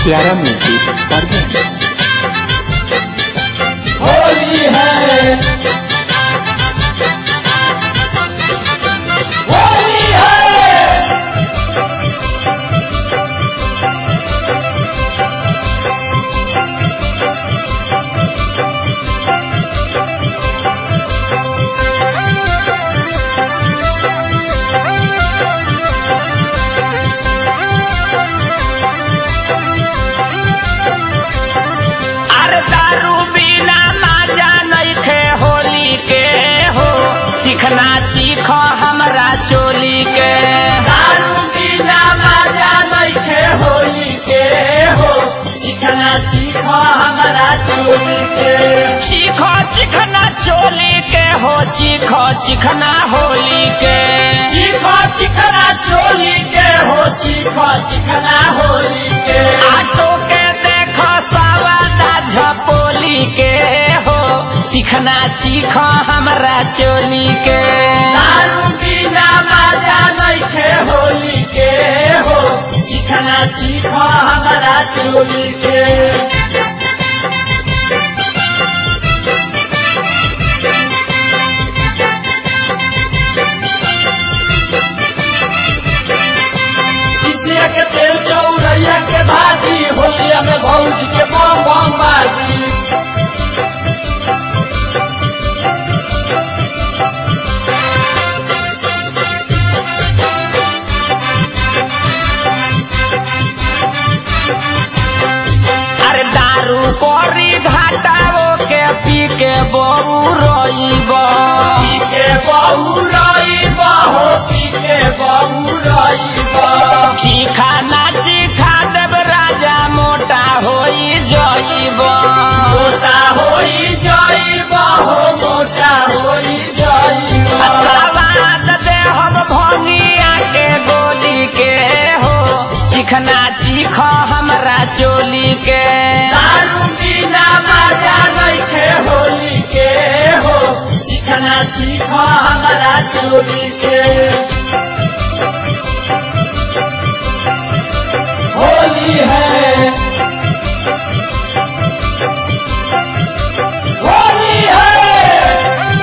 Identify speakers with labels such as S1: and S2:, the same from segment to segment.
S1: प्यारा music presents
S2: Holi है होली है
S3: अरे दारू बिना माजा नइखे होली के हो सीखना सीख हमरा चोली के
S2: दारू बिना मजा नइखे होली के हो सीखना सीखो हमारा चोली के
S3: सीख चिखना चोली के हो सीख चिखना होली के
S2: सीखो चिकना चोली के हो सीखो चिकना होली के
S3: आटो के देख सवादा झपोली के हो सीखना सीख हमरा चोली के
S2: दारू बिना मजा नइखे होली के हो सीखना सीखो हमारा चोली के किसिया के तेल चौरैया के भाजी होलिया में भौजी के बम बम बाजी
S3: अरे दारू कोरी घाटाओ के पी के बबू रोइब
S2: पी के बहू रईबा हो पी के बहू रईबा
S3: चीखा ना चीखा देव राजा मोटा होई जइब
S2: मोटा होई जाइबा हो मोटा होई जाइबा
S3: सवाद दे हम भंगिया के गोली के हो चिखना चीख हमरा चोली के
S2: दारू बिना मजा नइखे होली के हो चिकना सीखो हमारा चोली के होली है होली है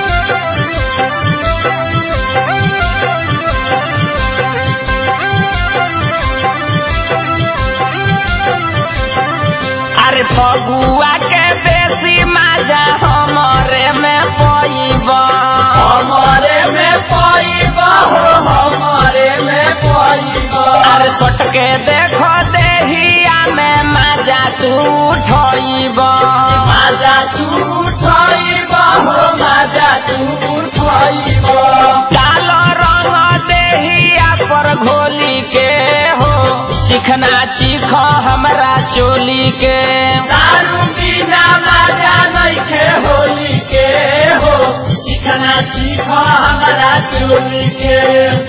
S3: अरे फगुआ के बेसी मजा हमरे में पइब
S2: हमारे में पाइबा हो हमारे में पाइबा
S3: अरे सट के देखो देहिया में मजा तू उठइब
S2: माजा तू उठाइबा हो माजा तू उठाइबा
S3: कालो रंग देहिया पर घोली के हो चिखना चीख हमरा चोली के
S2: दारू बिना मजा नइखे होली के हो चिकना सीखो हमारा चोली के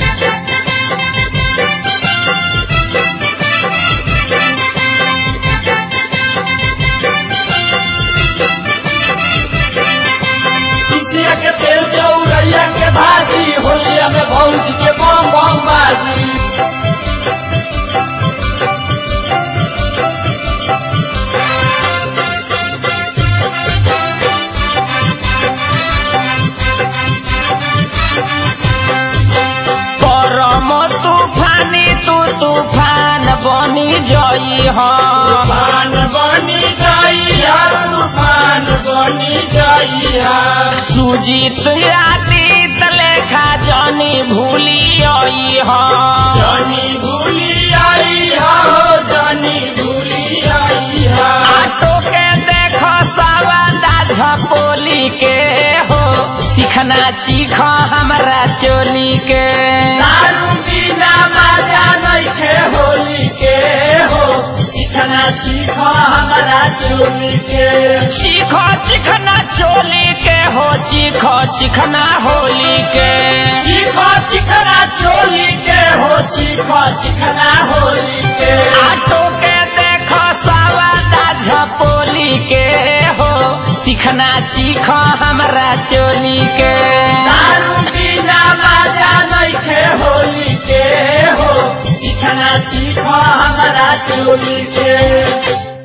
S2: किसिया के तेल चौरैया के भाजी होलिया में भौजी के बम बम बाजी
S3: परम तूफानी तू तूफान बनी जई हो
S2: तूफान बनी जाइया तूफान बनी जाइया
S3: सुजीत आदित लेखा जनी भूली आई हो
S2: जानी भूली आई हो जानी भूली आई हो
S3: आटो के देखो सवादा झपोली के हो सीखना चीख हमरा चोली के
S2: दारू बिना मजा नइखे होली के हो चिकना सीखो हमारा चोली के
S3: चीखो चिखना चोली के हो चीखो चिखना होली के
S2: सीखो चिकना चोली के हो सीखो चिकना होली के
S3: आटो के देखो सवादा झपोली के हो सीखना चीख हमरा चोली के
S2: दारू बिना मजा नइखे होली के हो चिकना चीखो हमारा चोली के